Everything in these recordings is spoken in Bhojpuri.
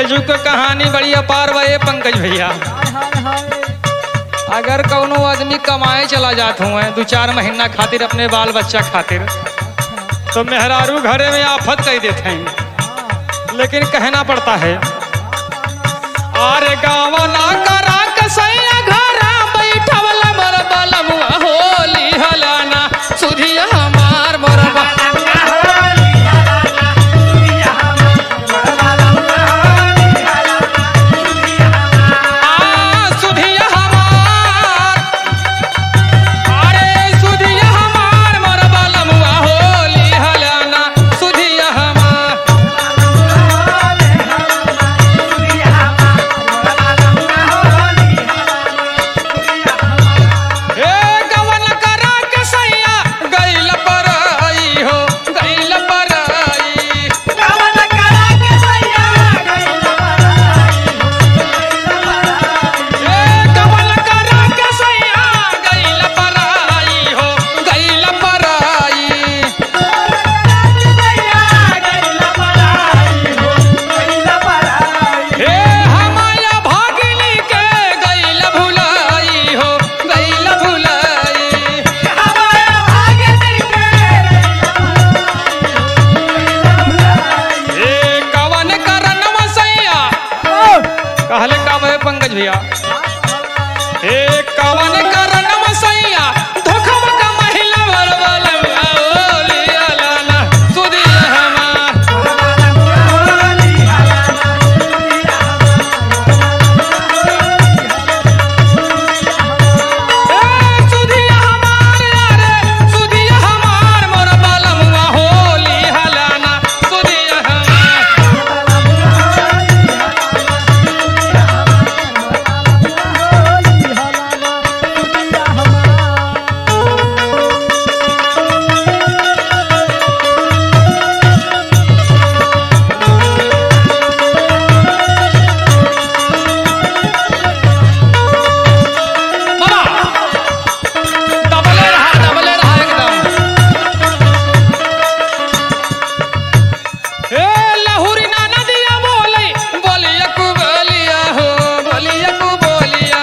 जुग के कहानी बड़ी अपार बा ये पंकज भैया हाय हाय हाय अगर कौनो आदमी कमाए चला जात हुए दो चार महीना खातिर अपने बाल बच्चा खातिर तो मेहरारू घरे में आफत कह देते हैं लेकिन कहना पड़ता है अरे गाँव ना करा कसैया घरा बैठवला मोर बलमुआ होली हलाना सुधिया हमार मोर सुधिया हमार अरे सुधिया हमार मोर बलमुआ होली हलाना सुधिया हमार हे गवन करा के सैया गइल पर आई हो गइल पर आई हे गवन करा के सैया गइल पर आई हो गइल पर आई हे हमाया भागिनी के गइल भुलाई हो गइल भुलाई हे कवन करन मसैया कहले का भय पंकज भैया हे कवन करन मसैया धोखम का महिला बरबल ओली अलाना सुदिया हमार ए सुदिया हमार रे सुदिया हमार मोर बालमुआ होली हलाना सुदिया हमार बाबा डबले रहा डबले रहा एकदम ए लहुरी ना नदिया बोली बोलिया कु बोलिया हो बोलिया कु बोलिया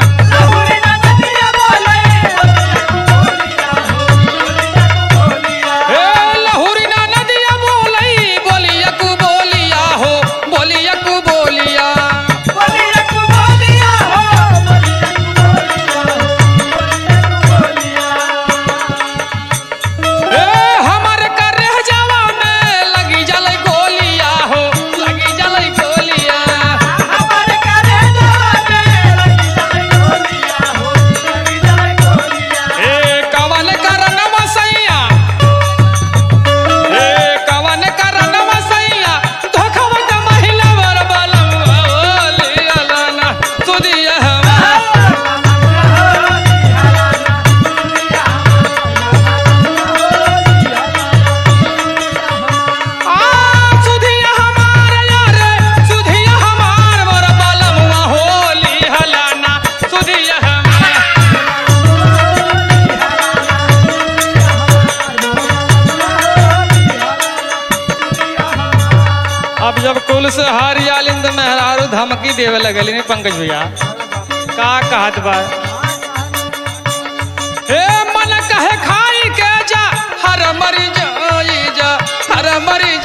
ए लहुरी ना नदिया बोली बोलिया कु बोलिया हो बोलिया कु बोलिया ए हमर करे जावा में लगी जलै गोलिया हो लगी जलै गोलिया ए कवन करन मसैया ए कवन करन मसैया धोखवा का महिला वर बलम ओली अलाना सुदिया हमार आ सुधिया हमार यार सुधिया हमार वर बलम होली हलाना सुधिया हमार अब जब कुल से हरियालिंद मेहरारू धमकी देवे लगली ने पंकज भैया का कहत बा हे मन कहे खाई के जा हर मरी जाई जा हर मरी